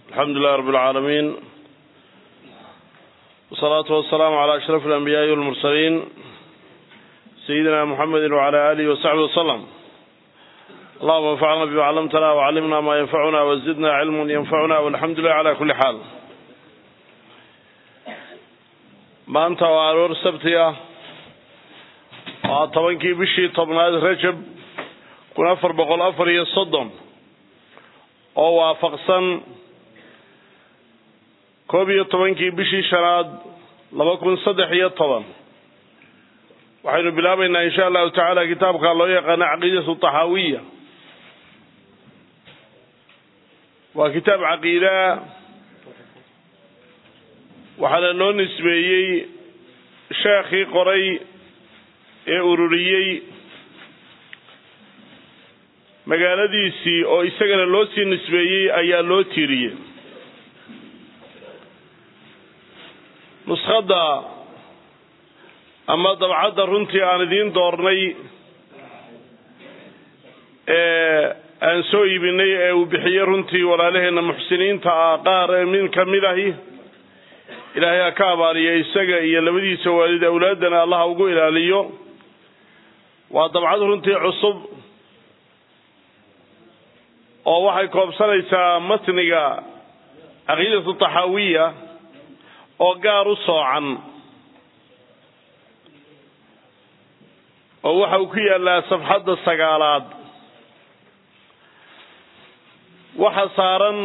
alxamdu lilah rab اlcaalamiin wsalaatu wasalaamu calى ashraf اlanbiyaaءi wاlmursaliin sayidina muxamedi wcala alihi wasaxbi waslm allahuma anfacna bima callamtana wcallimna ma yanfacuna wazidna cilma yanfacuna walxamdu lilah cala kuli xaal maanta waa aroor sabti ah waa tobankii bishii tobnaad rajab kun afar boqol afar iyo soddon oo waafaqsan koob iyo tobankii bishii shanaad laba kun saddex iyo toban waxaynu bilaabaynaa insha allahu tacaala kitaabka loo yaqaano caqiidatu taxaawiya waa kitaab caqiidaa waxaana loo nisbeeyey sheekhii qoray ee ururiyey magaaladiisii oo isagana loo sii nisbeeyey ayaa loo tiiriyey nuskhadda ama dabcadda runtii aan idiin doornay ee aan soo iibinay ee uu bixiyey runtii walaalaheenna muxsiniinta ah qaar ee min ka mid ahi ilaahay ha ka abaaliya isaga iyo labadiisa waalid awlaaddana allaha ugu ilaaliyo waa dabcad runtii cusub oo waxay koobsanaysaa matniga caqiidatu taxaawiya oo gaar u soocan oo waxa uu ku yaallaa safxadda sagaalaad waxa saaran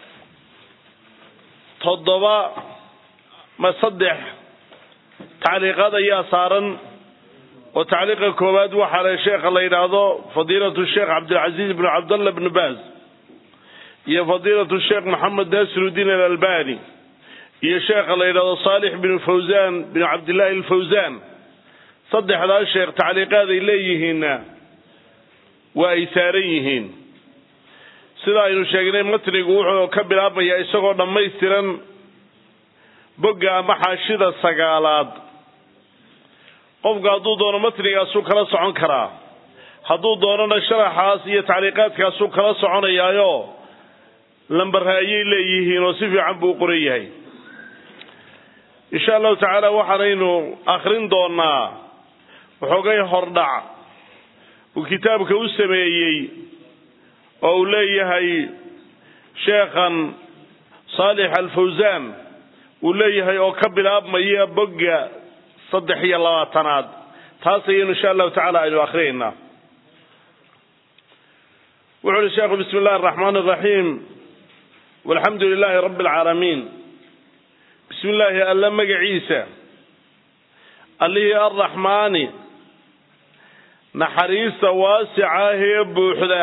toddoba ma saddex tacliiqaad ayaa saaran oo tacliiqa koowaad waxaa le sheekha la yidhaahdo fadiilatu sheekh cabdilcaziiz bnu cabdallah bnu baaz iyo fadiilatu sheekh maxamed naasirudiin alalbani iyo sheekha la yidhahdo saalix binu fawzan binu cabdillaahi alfawzan saddexdaa sheekh tacliiqaad ay leeyihiinna waa ay saaran yihiin sida aynu sheegnay matnigu wuxuu ka bilaabmayaa isagoo dhammaystiran bogga ama xaashida sagaalaad qofku hadduu doono matnigaasuu kala socon karaa hadduu doonona sharaxaas iyo tacliiqaadkaasuu kala soconayaayo lambare ayay leeyihiin oo si fiican buu u qoran yahay insha allahu tacaala waxaanaynu akhrin doonaa waxoogay hordhac uu kitaabka u sameeyey oo uu leeyahay sheekhan saalix alfawsaan uu leeyahay oo ka bilaabmaya bogga saddex iyo labaatanaad taas ayaynu insha allahu tacala aynu akrinaynaa wuxu uhi sheekhu bismi illahi araxmaan araxiim walxamdu lilaahi rabbi alcaalamiin bismi illaahi alla magaciisa allihii arraxmaani naxariista waasicaahee buuxda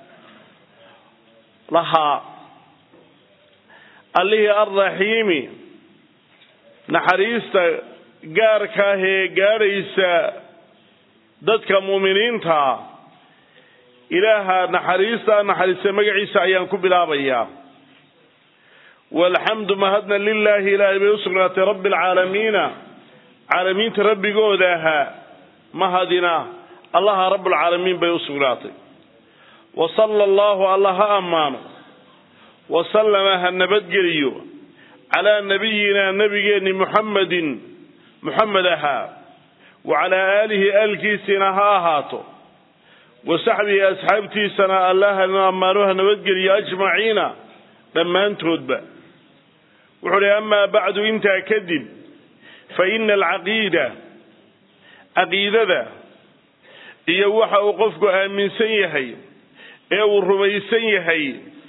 lahaa allihii arraxiimi naxariista gaarkaahee gaadhaysa dadka muuminiintaa ilaaha naxariista naxariista magaciisa ayaan ku bilaabayaa walxamdu mahadna lilaahi ilaahay bay usugnaatay rabbi alcaalamiina caalamiinta rabbigooda ahaa mahadina allaha rabbulcaalamiin bay usugnaatay wa sala allahu alla ha ammaano wa sallama ha nabadgeliyo calaa nabiyina nabigeenni muxamedin muxamed ahaa wa calaa aalihi aalkiisina ha ahaato wa saxbihi asxaabtiisana allahana ammaano ha nabadgeliyo ajmaciina dhammaantoodba wuxuu uhi amaa bacdu intaa kadib fa ina alcaqiida caqiidada iyo waxa uu qofku aaminsan yahay ee uu rumaysan yahay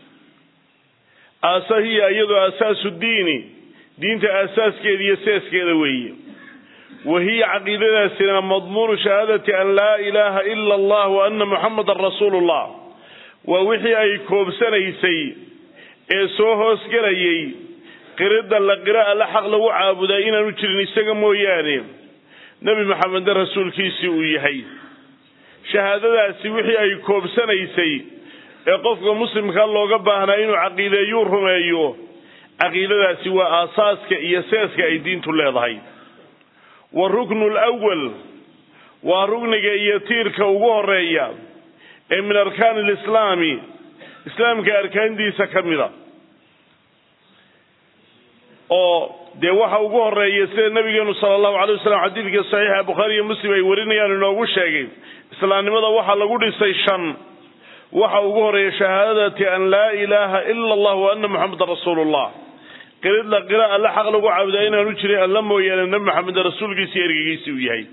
aasa hiya iyadoo asaasu diini diinta aasaaskeeda iyo seeskeeda weeye wa hiya caqiidadaasina madmuunu shahaadati an laa ilaaha ila allah wa ana muxamadan rasuulu llah waa wixii ay koobsanaysay ee soo hoosgelayay qiridda la qira alla xaq lagu caabudaa inaanu jirin isaga mooyaane nebi maxamedna rasuulkiisii uu yahay shahaadadaasi wixii ay koobsanaysay ee qofka muslimka looga baahnaa inuu caqiideeyuu rumeeyo caqiidadaasi waa aasaaska iyo seeska ay diintu leedahay wa ruknu lwal waa rugniga iyo tiirka ugu horeeya ee min arkaani alislaami islaamka arkaantiisa ka mida oo dee waxa ugu horeeya sida nabigeenu sala allahu alay wasalam xadiidka saxiixa bukhaari iyo muslim ay warinayaan inoogu sheegay islaamnimada waxaa lagu dhisay shan waxa ugu horeeya shahaadati an laa ilaaha ila allah wa ana muxamedan rasuulullah qiridla qira alle xaq lagu caabudaa inaanu jirin alla mooyaane nabi maxamed rasuulkiisa iyo ergegiisi uu yahay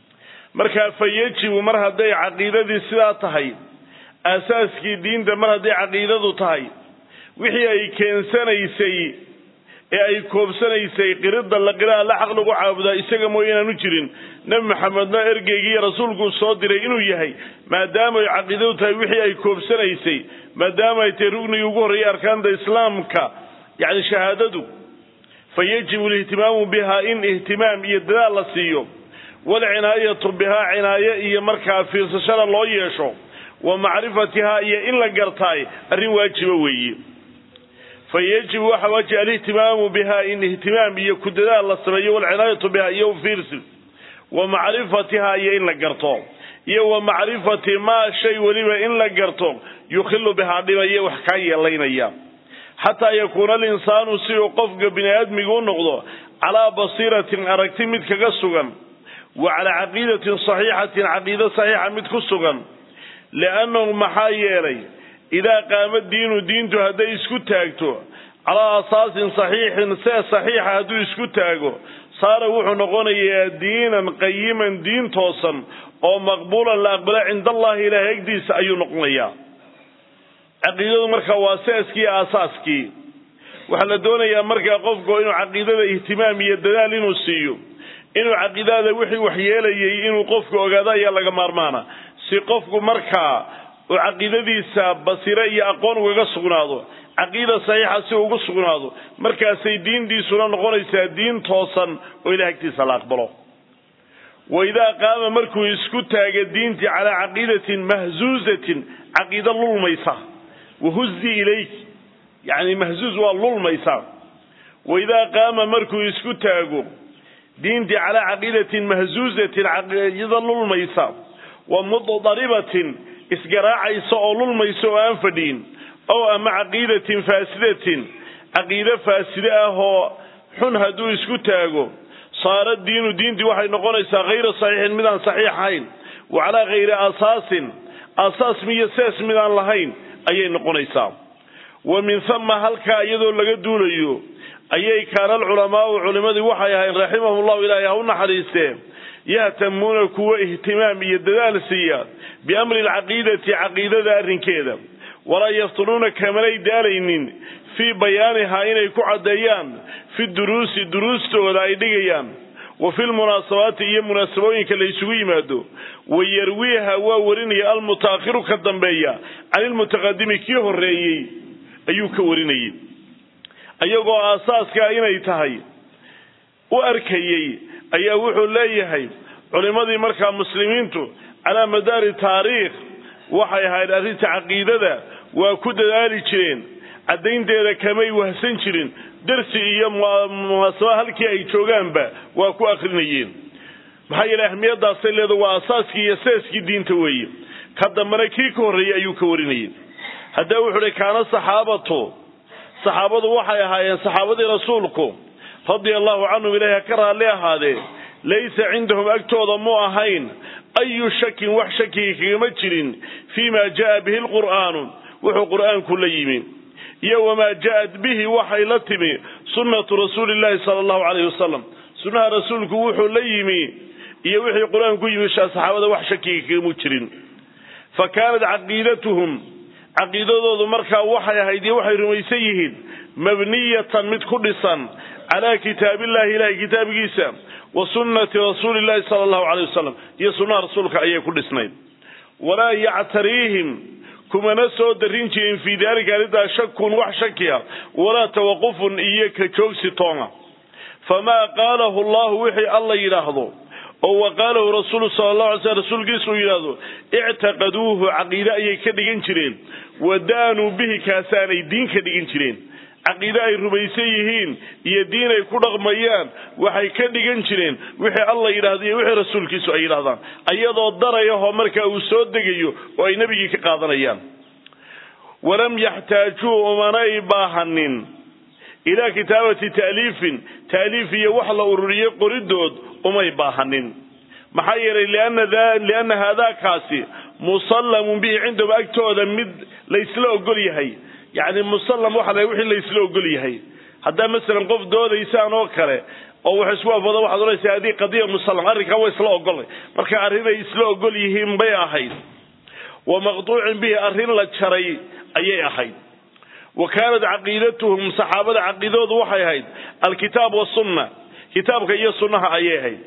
marka fa yajibu mar hadday caqiidadii sidaa tahay aasaaskii diinta mar hadday caqiidadu tahay wixii ay keensanaysay ee ay koobsanaysay qiridda la qira alle xaq lagu caabudaa isaga mooye inaanu jirin nebi maxamedna ergeygii rasuulkuu soo diray inuu yahay maadaama ay caqiidadu tahay wixii ay koobsanaysay maadaama ay tahay rugnigii ugu horreeyay arkaanta islaamka yacni shahaadadu fa yajibu alihtimaamu bihaa in ihtimaam iyo dadaal la siiyo walcinaayatu bihaa cinaaye iyo markaa fiirsashada loo yeesho wa macrifatihaa iyo in la gartaay arrin waajiba weeye fa yajibu waxa waajiba alihtimaamu bihaa in ihtimaam iyo ku dadaal la sameeyo walcinaayatu bihaa iyo fiirsi wa macrifatihaa iyo in la garto iyo wa macrifati maa shay weliba in la garto yukhilu bihaa dhibaya wax kaa yeelaynaya xataa yakuuna alinsaanu si uu qofka bini aadmiga u noqdo calaa basiiratin aragti mid kaga sugan wa calaa caqiidatin saxiixatin caqiido saxiixa mid ku sugan liannahu maxaa yeelay idaa qaama diinu diintu hadday isku taagto calaa asaasin saxiixin see saxiixa hadduu isku taago saara wuxuu noqonayaa diinan qayiman diin toosan oo maqbuulan la aqbala cinda allahi ilaahay agdiisa ayuu noqonayaa caqiidadu marka waa seeskii iyo aasaaskii waxaa la doonayaa markaa qofku inuu caqiidada ihtimaam iyo dadaal inuu siiyo inuu caqiidada wixii waxyeelayay inuu qofku ogaado ayaa laga maarmaana si qofku markaa uu caqiidadiisa basire iyo aqoon ugaga sugnaado caqiida saxiixa si ugu sugnaado markaasay diintiisuna noqonaysaa diin toosan oo ilaah agtiisa la aqbalo wa idaa qaama markuu isku taaga diintii calaa caqiidatin mahzuuzatin caqiido lulmaysa wahuzi ilayk yacni mahzuuz waa lulmaysa wa idaa qaama markuu isku taago diintii calaa caqiidatin mahzuuzatin caqiido lulmaysa wa mudaribatin isgaraacaysa oo lulmaysa oo aan fadhiin ow ama caqiidatin faasidatin caqiide faaside ah oo xun hadduu isku taago saara diinu diintii waxay noqonaysaa hayra saxiixin midaan saxiix ahayn wa calaa hayri asaasin asaas miyo sees midaan lahayn ayay noqonaysaa wa min hama halkaa iyadoo laga duulayo ayay kaana alculamaau culimmadii waxay ahayn raximahum llahu ilaahay ha u naxariistee yahtamuuna kuwa ihtimaam iyo dadaal siiya biamri alcaqiidati caqiidada arrinkeeda walaa yaftunuuna kamanay daalaynin fii bayaanihaa inay ku caddeeyaan fi duruusi duruustooda ay dhigayaan wa fi lmunaasabaati iyo munaasabooyinka la isugu yimaado wa yarwiiha waa warinaya almutaakhiru ka dambeeya can ilmutaqadimi kii horreeyey ayuu ka warinayay iyagoo aasaaska inay tahay u arkayey ayaa wuxuu leeyahay culimmadii markaa muslimiintu calaa madaari taariikh waxay ahayd arrinta caqiidada waa ku dadaali jireen caddaynteeda kamay wahsan jirin darsi iyo munaasaba halkii ay joogaanba waa ku akrinayeen maxaa yeele ahmiyadaasay leeda waa asaaskii iyo seeskii diinta weeye ka dambena kii ka horreeyey ayuu ka warinayay haddaba wuxuu uhi kaana saxaabatu saxaabadu waxay ahaayeen saxaabadii rasuulku radia allahu canhum ilaahi ha ka raalli ahaadee laysa cindahum agtooda mu ahayn ayu shakin wax shakiga kagama jirin fii ma ja'a bihi lqur'aanu wuxuu qur'aanku la yimi iyo wamaa ja'at bihi waxay la timi sunnatu rasuuli llahi sala allahu calayhi wasalam sunnaha rasuulku wuxuu la yimi iyo wixii qur-aanku yimi saxaabada wax shakiga kagamu jirin fa kaanat caqiidatuhum caqiidadoodu markaa waxay ahayd iyo waxay rumaysan yihiin mabniyatan mid ku dhisan calaa kitaabillahi ilahay kitaabkiisa wa sunnati rasuuli llahi sala allahu caleyh wasalam iyo sunnaha rasuulka ayay ku dhisnayd walaa yactariihim kumana soo darin jirin fii daalika arrintaas shakun wax shakiya walaa tawaqufun iyo ka joogsi toona famaa qaalahu allahu wixii alla yidhaahdo oo wa qaalahu rasuulu sala allahu alay slm rasuulkiisu uu yidhaahdo ictaqaduuhu caqiide ayay ka dhigan jireen wa daanuu bihi kaasaanay diin ka dhigan jireen caqiide ay rumaysan yihiin iyo diin ay ku dhaqmayaan waxay ka dhigan jireen wixii alla yidhahdo iyo wixii rasuulkiisu ay yidhahdaan ayadoo darayahoo markaa uu soo degayo oo ay nebigii ka qaadanayaan walam yaxtaajuu umanay baahanin ilaa kitaabati ta'liifin ta'liif iyo wax la ururiyey qoridood umay baahanin maxaa yeelay lianna haadaakaasi musallamun bihi cindahum agtooda mid laysla ogol yahay yacni musallam waxa la wixii laysla ogol yahay haddaa masalan qof doodaysaan oo kale oo wax isku afado waxaad odhanaysaa haddii qadiya musallam arrinkaa waa isla ogolay marka arrinay isla ogol yihiin bay ahayd wa maqtuucin bihi arrin la jaray ayay ahayd wa kaanat caqiidatuhum saxaabada caqiidadoodu waxay ahayd alkitaab wasunna kitaabka iyo sunnaha ayay ahayd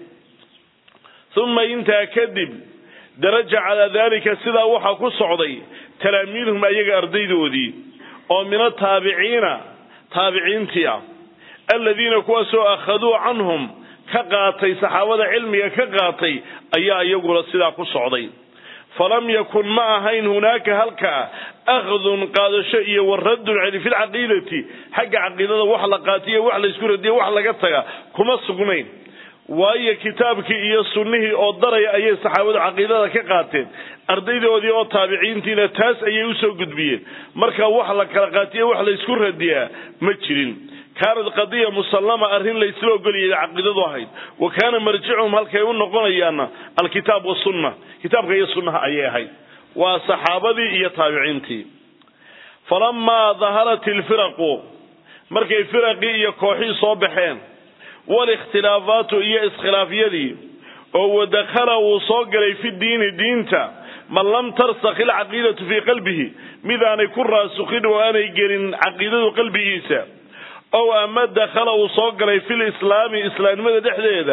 uma intaa kadib daraja calaa dalika sidaa waxaa ku socday talaamiidhum ayaga ardaydoodii oo min ataabiciina taabiciintii ah aladiina kuwaasoo akhaduu canhum ka qaatay saxaabada cilmiga ka qaatay ayaa iyaguna sidaa ku socday falam yakun ma ahayn hunaaka halkaa akhdun qaadasho iyo waradun celi fi lcaqiidati xagga caqiidada wax la qaatiyo wax laysku radiyo wax laga taga kuma sugnayn waayo kitaabkii iyo sunnihii oo daraya ayay saxaabadu caqiidada ka qaateen ardaydoodii oo taabiciintiina taas ayay usoo gudbiyeen marka wax la kala qaatiyo wax laysku radiyaa ma jirin kaanad qadiya musallama arrin laysla ogoliyay caqiidadu ahayd wa kaana marjicuhum halkay u noqonayaanna alkitaab wasunna kitaabka iyo sunnaha ayay ahayd waa saxaabadii iyo taabiciintii falamaa daharat ilfiraqu markay firaqii iyo kooxii soo baxeen walikhtilaafaatu iyo iskhilaafyadii oo wadakhala uu soo galay fi diini diinta man lam tarsakh ilcaqiidatu fii qalbihi midaanay ku raasukhin oo aanay gelin caqiidadu qalbigiisa ow ama dakhala uu soo galay fi lislaami islaamnimada dhexdeeda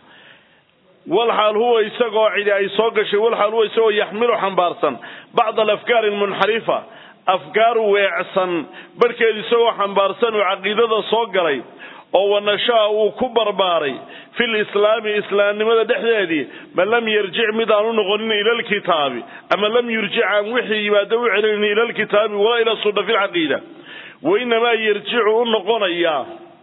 walxaal huwa isagoo cidi ay soo gashay walxaal huwa isagoo yaxmilu xambaarsan bacda alafkaari almunxarifa afkaar weecsan barhkeed isagoo xambaarsan uu caqiidada soo galay oo wanashaa uu ku barbaaray fi lislaami islaamnimada dhexdeedii man lam yarjic mid aan u noqonin ila lkitaabi ama lam yurjic aan wixii yimaado u celinin ila lkitaabi walaa ila sunna fi lcaqiida wainamaa yarjicu u noqonayaa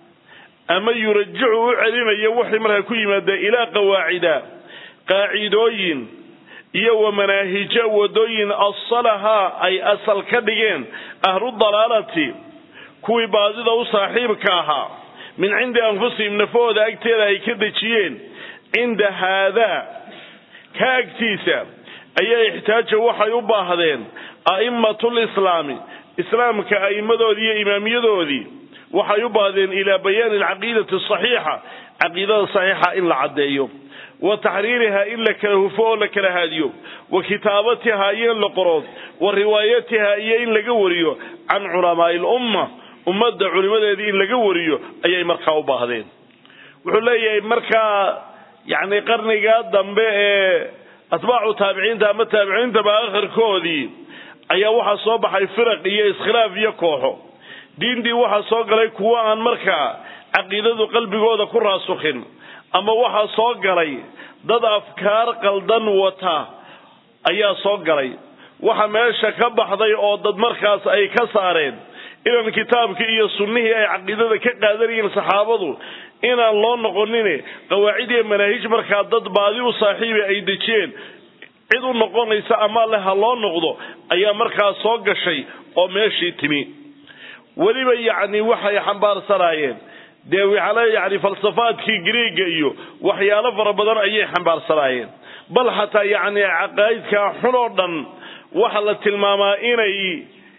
ama yurajicu u celinaya wixii markaa ku yimaada ilaa qawaacida qaacidooyin iyo wa manaahija wadooyin asalahaa ay asal ka dhigeen ahlu dalaalati kuwii baadida u saaxiibka ahaa min cindi anfusihim nafahooda agteeda ay ka dejiyeen cinda haadaa ka agtiisa ayaa ixtaaja waxay u baahdeen a'immatu lislaami islaamka a'immadoodii iyo imaamiyadoodii waxay u baahdeen ilaa bayaani alcaqiidati asaxiixa caqiidada saxiixa in la caddeeyo wa taxriirihaa in la kala hufo oo la kala haadiyo wa kitaabatihaa iyo in la qoro wa riwaayatihaa iyo in laga wariyo can culamaai lumma ummadda culimadeedii in laga wariyo ayay markaa u baahdeen wuxuu leeyahay markaa yacni qarnigaa dambe ee atbaacu taabiciinta ama taabiciintaba akhirkoodii ayaa waxaa soo baxay firaq iyo iskhilaaf iyo kooxo diintii waxaa soo galay kuwo aan markaa caqiidadu qalbigooda ku raasukhin ama waxaa soo galay dad afkaar qaldan wata ayaa soo galay waxa meesha ka baxday oo dad markaas ay ka saareen inaan kitaabkii iyo sunnihii ay caqiidada ka qaadanayeen saxaabadu inaan loo noqonin qawaacid iyo manaahij markaa dad baadi u saaxiibi ay dejiyeen cid u noqonaysa ama le ha loo noqdo ayaa markaa soo gashay oo meeshii timi weliba yacni waxay xambaarsanaayeen dee waxaale yani falsafaadkii griega iyo waxyaalo fara badan ayay xambaarsanaayeen bal xataa yacni caqaa'idka xun oo dhan waxa la tilmaamaa inay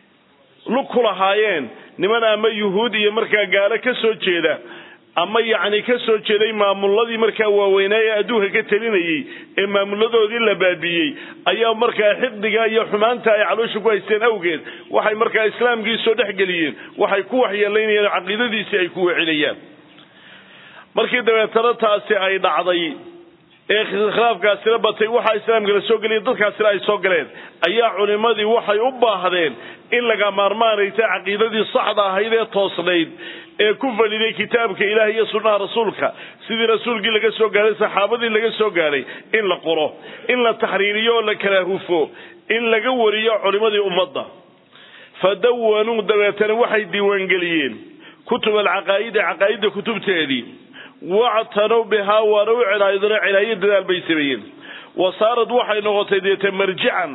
lug ku lahaayeen niman ama yuhuud iyo markaa gaalo ka soo jeeda ama yacni ka soo jeeday maamuladii markaa waaweynaa ee adduunka ka telinayey ee maamuladoodii la baabiiyey ayaa markaa xiqdiga iyo xumaanta ay caloosha ku haysteen awgeed waxay markaa islaamkii soo dhexgeliyeen waxay ku waxyeelaynayeen caqiidadiisii ay ku wecinayaan markii dabeetana taasi ay dhacday ee khilaafkaasina batay waxaa islaamka la soo geliyay dadkaasina ay soo galeen ayaa culimadii waxay u baahdeen in laga maarmaanaysa caqiidadii saxda ahayd ee toosnayd ee ku faliday kitaabka ilaah iyo sunnaha rasuulka sidii rasuulkii laga soo gaaray saxaabadii laga soo gaaray in la qoro in la taxriiriyo oo la kala hufo in laga wariyo culimadii ummadda fa dawanuu dabeetana waxay diiwaangeliyeen kutub alcaqaa'idi caqaa'idda kutubteedii wactanow bihaa waana u celaayadona celaayo dadaal bay sameeyeen wa saarad waxay noqotay deeta marjican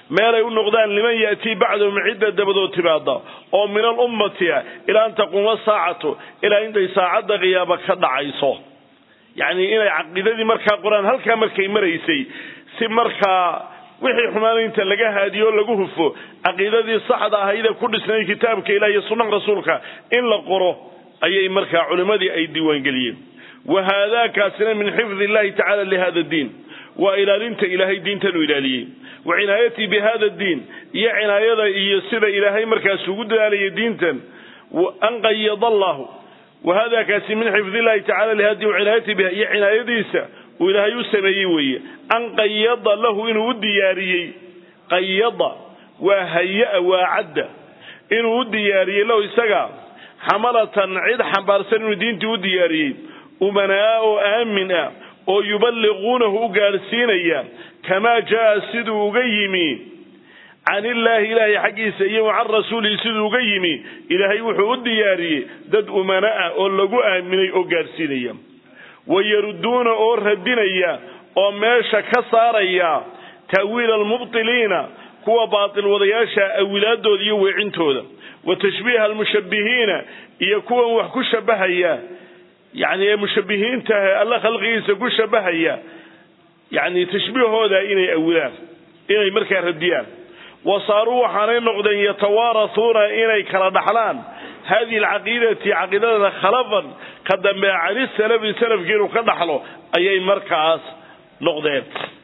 meelay u noqdaan liman ya'tii bacdahum cidda dabadood timaada oo min alummati ah ilaa an taquuma saacatu ilaa intay saacadda qiyaama ka dhacayso yacni inay caqiidadii markaa qor-aan halkaa markay maraysay si markaa wixii xumaanaynta laga haadiyo o lagu hufo caqiidadii saxda ahayde ku dhisnay kitaabka ilah iyo sunnaha rasuulka in la qoro ayay markaa culimmadii ay diiwaangeliyeen wa haadaakaasina min xifdi illahi tacala lihada diin waa ilaalinta ilaahay diintan uu ilaaliyey wa cinaayatii bi hada diin iyo cinaayada iyo sida ilaahay markaas ugu dadaalayay diintan an qayada allahu wa haadaakaasi min xifdi illahi tacala lihada diin wacinaayatii biha iyo cinaayadiisa uu ilaahay u sameeyey weeye an qayada lahu inuu u diyaariyey qayada waa haya-a waa cadda inuu u diyaariyey lahu isaga xamalatan cid xambaarsan inuu diintii u diyaariyey umanaa oo aamin ah oo yuballiquunahu u gaadhsiinaya kamaa jaa siduu uga yimi can illaahi ilaahay xaggiisa iyo can rasuulihi siduu uga yimi ilaahay wuxuu u diyaariyey dad umana ah oo lagu aaminay oo gaadhsiinaya wayarudduuna oo radinaya oo meesha ka saaraya ta'wiila almubtiliina kuwa baatil wadayaasha awilaadooda iyo weecintooda wa tashbiiha almushabbihiina iyo kuwan wax ku shabbahaya yacni ee mushabbihiintaah alla khalqigiisa ku shabbahaya yacni tashbiihooda inay awilaan inay markaa radiyaan wa saaruu waxaanay noqdeen yatawaarasuuna inay kala dhaxlaan hadihi alcaqiidati caqiidadana khalafan ka dambe cani salafi salafki inuu ka dhaxlo ayay markaas noqdeen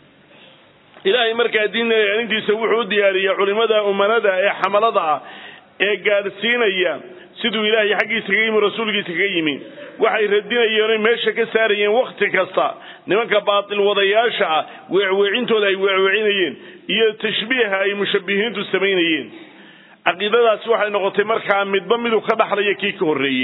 ilaahay markaa diinta ilaalintiisa wuxuu u diyaariyey culimada umanada ee xamalada ah ee gaadhsiinaya siduu ilaahay xaggiisa kaga yimi rasuulkiisa kaga yimi waxay radinayeen oy meesha ka saarayeen wakhti kasta nimanka baatil wadayaasha ah weecweecintooda ay weecweecinayeen iyo tashbiiha ay mushabbihiintu samaynayeen caqiidadaasi waxay noqotay markaa midba miduu ka dhaxlaya kii ka horreeyey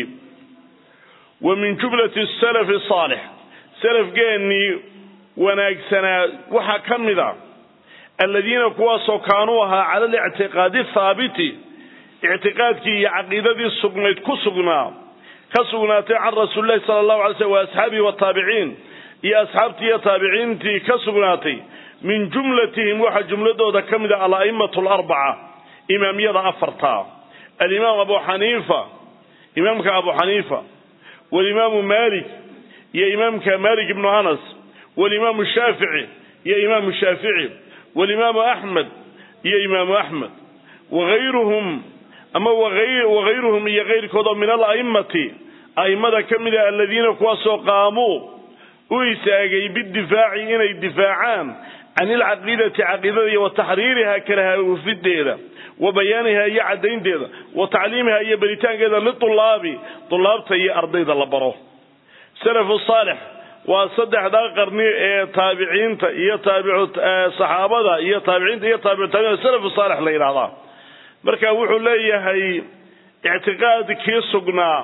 wa min jumlati salafi saalix salafgeennii wanaagsanaa waxaa ka mid a aladiina kuwaasoo kaanuu ahaa cala alictiqaadi thaabiti ictiqaadkii iyo caqiidadii sugnayd ku sugnaa ka sugnaatay can rasuulilahi sala allahu alay slm wa asxaabihi wataabiciin iyo asxaabtii iyo taabiciintii ka sugnaatay min jumlatihim waxaa jumladooda ka mid a ala'imatu alarbaca imaamyada afarta alimaam abu xaniifa imaamka abu xaniifa walimaamu malik iyo imaamka malik ibnu anas walimaamu shaafici iyo imaamu shaafici walimaamu axmed iyo imaamu axmed waayruhum ama wagayruhum iyo kayrkood oo min ala'immati a'immada ka mid a aladiina kuwaasoo qaamuu u istaagay bidifaaci inay difaacaan can ilcaqiidati caqiidada iyo wa taxriiriha kalahafideeda wa bayaaniha iyo caddaynteeda wa tacliimiha iyo baritaankeeda litulaabi tulaabta iyo ardayda la baro salafu saalix waa saddexdaa qarni ee taabiciinta iyo saxaabada iyo taabiciinta iyo taabicu salafu saalix la yidhahdaa marka wuxuu leeyahay ictiqaadkii sugnaa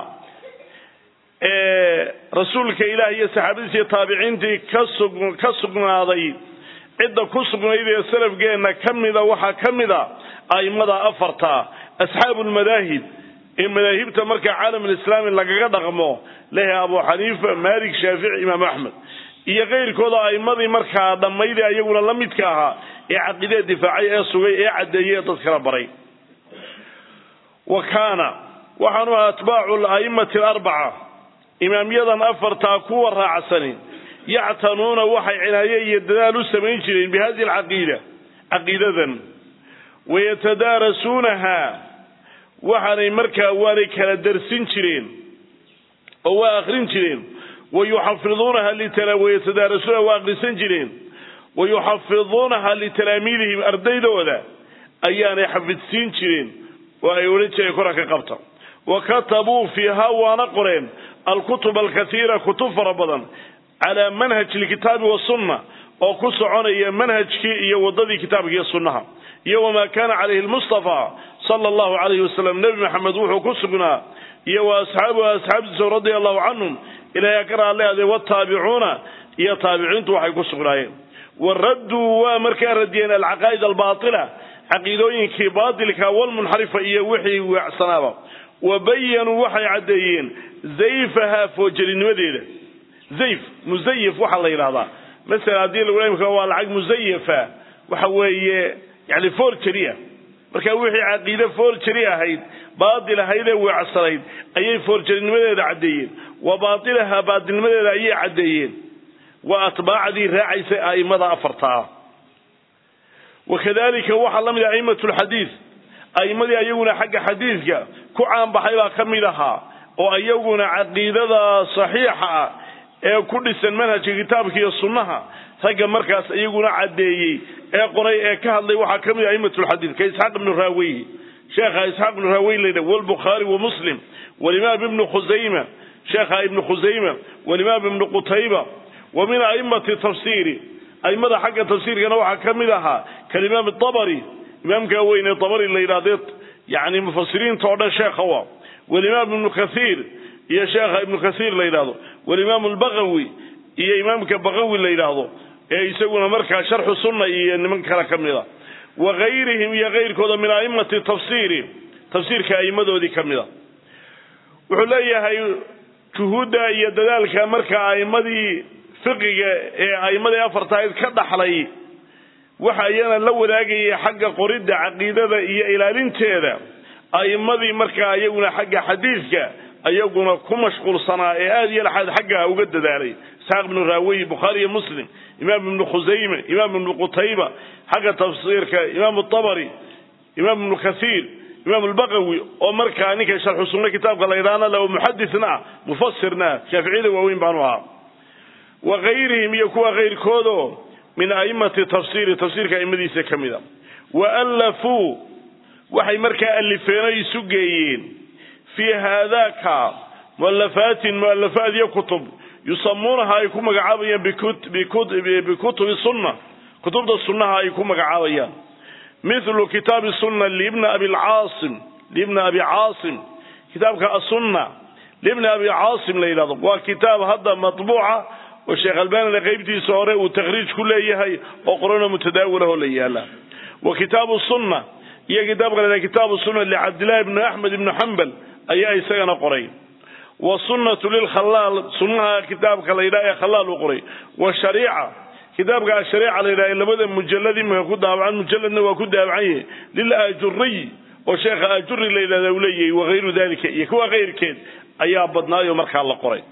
ee rasuulka ilaah iyo saxaabadiisa iyo taabiciintii ka sugnaaday cidda ku sugnayd ee salafgeenna ka mida waxaa ka mid a a'immada afarta asxaabu lmadaahib ee madaahibta marka caalamulislaami lagaga dhaqmo lehe abu xaniifa malik shaafici imaam axmed iyo kayrkooda a'immadii markaa dhammaydee ayaguna la midka ahaa ee caqiidee difaacay ee sugay ee caddeeyey ee dad kala baray wa kaana waxaanu ahaa atbaacu ala'immati alarbaca imaamyadan afartaa kuwa raacsani yactanuuna waxay cinaaye iyo dadaal u samayn jireen bi hadihi alcaqiida caqiidadan wayatadaarasuunaha waxaanay markaa waanay kala darsin jireen oo waa akrin jireen wayuxafiduunaha wayatadaarasuunaha waa akrisan jireen wayuxafiduunaha litalaamiidihim ardaydooda ayaanay xafidsiin jireen oo ay odhan jireen koranka qabta wa katabuu fiiha waana qoreen alkutub alkaiira kutub fara badan calaa manhaji lkitaabi wasunna oo ku soconaya manhajkii iyo wadadii kitaabka iyo sunnaha iyo wamaa kaana calayhi lmustafa sala allahu calayhi wasalam nebi maxamed wuxuu ku sugnaa iyo wa asxaabuhu asxaabtiisa radia allahu canhum ilaahay ka raadleade wataabicuuna iyo taabiciintu waxay ku sugnaayeen wa radduu waa markaa radiyeen alcaqaa'id albaatila caqiidooyinkii baatilka walmunxarifa iyo wixii weecsanaaba wa bayanuu waxay caddeeyeen zayfaha foojelinimadeeda zayf musayif waxaa la yidhahdaa masalan haddii lagu imka waa lacag musayafa waxa weeye yani forgery ah marka wixii caqiide forgery ahayd baatil ahayd ee weecsanayd ayay forgerinimadeeda caddeeyeen wa baatilaha baatilnimadeeda ayay caddeeyeen waa atbaacdii raacaysay a'immada afartaa wakadalika waxaa la mid ah a'immatu lxadiid a'immadii ayaguna xagga xadiidka ku caanbaxay baa ka mid ahaa oo iyaguna caqiidada saxiixa ah ee ku dhisan manhajka kitaabka iyo sunnaha ragga markaas iyaguna caddeeyey ee qoray ee ka hadlay waxaa ka mid ah a'immatu lxadiid ka isxaaq ibnu raaweyhi sheekha isxaaq ibnu raawey la yidhah walbukhaari wa muslim walimaam ibnu khusayma sheekha ibnu khusayma walimaam ibnu qutayba wa min a'immati tafsiiri a'immada xagga tafsiirkana waxaa ka mid ahaa kalimaam dabari imaamkaa weyn ee dabari la yidhahdee yani mufasiriinta oo dhan sheekha wa walimaam ibnu kathiir iyo sheekha ibnu kathiir la yidhahdo walimaam albagawi iyo imaamka bagawi la yidhaahdo ee isaguna markaa sharxu sunna iyo niman kale ka mid a wa gayrihim iyo kayrkooda min a'immati tafsiiri tafsiirka a'immadoodii ka mid a wuxuu leeyahay juhuudda iyo dadaalka marka a'immadii fiqiga ee a'immadii afartahayd ka dhaxlay waxa iyana la wadaagayay xagga qoridda caqiidada iyo ilaalinteeda a'immadii markaa iyaguna xagga xadiidka ayaguna ku mashquulsanaa ee aada iyo laxaad xagga uga dadaalay isxaaq ibnu raawey bukhaari iyo muslim imaam ibnu khusayme imaam ibnu qutayba xagga tafsiirka imaam dabari imaam ibnu kathiir imaam albaqawi oo markaa ninka sharxu sunno kitaabka la yidhaahna le muxadisna ah mufasirna ah shaaficiyada waaweyn baanu ahaa wa kayrihim iyo kuwa kayrkoodo min a'immati tafsiiri tafsiirka a'immadiisa ka mid a wa allafuu waxay markaa alifeen o isu geeyeen fii haadaka mu'allafaatin mu'allafaad iyo kutub yusamuunaha ay ku magacaabayaan bikutubi sunna kutubta sunnaha ay ku magacaabayaan mithlu kitaabi sunna libni abi caasim libni abi caasim kitaabka asunna libni abi caasim la yidhahdo waa kitaab hadda matbuuca oo sheekh albanina qaybtiisa hore uu takhriij ku leeyahay oo qorano mutadaawilahoo la yaala wa kitaabu sunna iyo kitaabka la kitaabu sunna licabdillahi bni axmed ibni xambal ayaa isagana qoray wasunnatu lilkhalaal sunnaha kitaabka la yidhaha ee khalaal uu qoray washariica kitaabka ashariica la yidhaha ee labada mujalad imika ku daabacan mujaladna waa ku daabacan yahay lilaajuriy oo sheekha ajuri la yidhahda uu leeyahay wakayru dalika iyo kuwa kayrkeed ayaa badnaayo markaa la qoray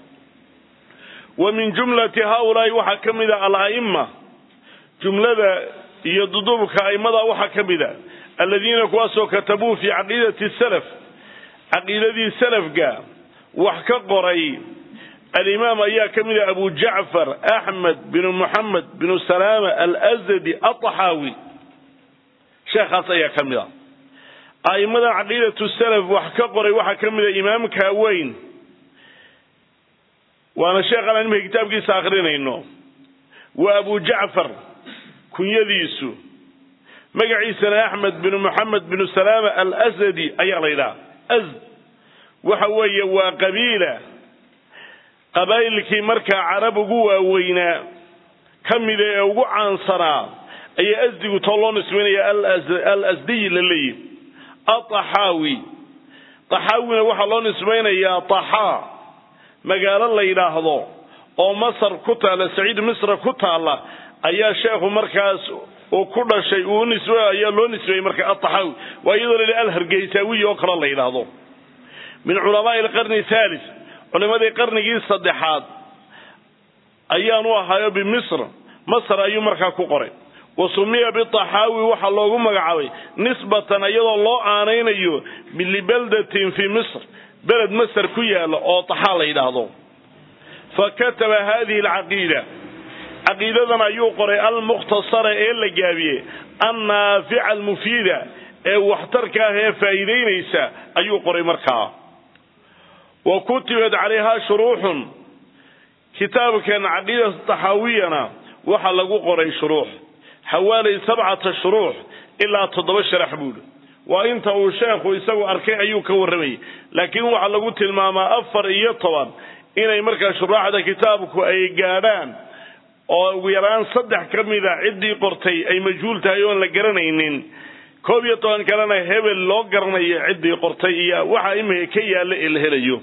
wa min jumlati haaulaai waxaa ka mid a ala'ima jumlada iyo duduubka a'immada waxaa ka mid a aladiina kuwaasoo katabuu fii caqiidati salaf caqiidadii salafka wax ka qoray alimaam ayaa ka mid ah abu jacfar axmed binu muxamed binu salaama alazadi ataxaawi sheekhaas ayaa ka mid a a'immada caqiidatu salaf wax ka qoray waxaa ka mid a imaamka weyn waana sheekhan aan imika kitaabkiisa akrinayno waa abu jacfar kunyadiisu magaciisana axmed binu moxamed binu salaama alsadi ayaa la yidhaha az waxa weeye waa qabiila qabaa'ilkii markaa carab ugu waaweynaa ka mida ee ugu caansanaa ayaa asdigu too loo nisbaynaya al asdiyi la leeyihi ataxaawi taxaawina waxaa loo nisbaynayaa taxaa magaalo la yidhaahdo oo masar ku taalla saciid misra ku taalla ayaa sheekhu markaas uu ku dhashay uu nisb ayaa loo nisbeeyey marka ataxaawi waa iyadoo la yidhi alhargeysaawiyi oo kale la yidhaahdo min culamaai alqarni thalis culimadii qarnigii saddexaad ayaanu ahaayo bimisr masr ayuu markaa ku qoray wa sumiya bitaxaawi waxaa loogu magacaabay nisbatan iyadoo loo aanaynayo libaldatin fii misr beled masr ku yaala oo taxaa la yidhaahdo fa kataba hadihi alcaqiida caqiidadan ayuu qoray almukhtasara ee la gaabiyey annaafica almufiida ee waxtarka ah ee faa'iidaynaysa ayuu qoray markaa wa kutibat calayhaa shuruuxun kitaabkan caqiidata taxaawiyana waxaa lagu qoray shuruux xawaalay sabcata shuruux ilaa toddoba sharax buuhi waa inta uu sheekhu isagu arkay ayuu ka warramayay laakiin waxaa lagu tilmaamaa afar iyo toban inay markaa shuraaxda kitaabku ay gaadhaan oo ugu yaraan saddex ka mida ciddii qortay ay majhuul tahay oon la garanaynin koob iyo toban kalena hebel loo garanayo ciddii qortay iyo waxa imika ka yaalla ee la helayo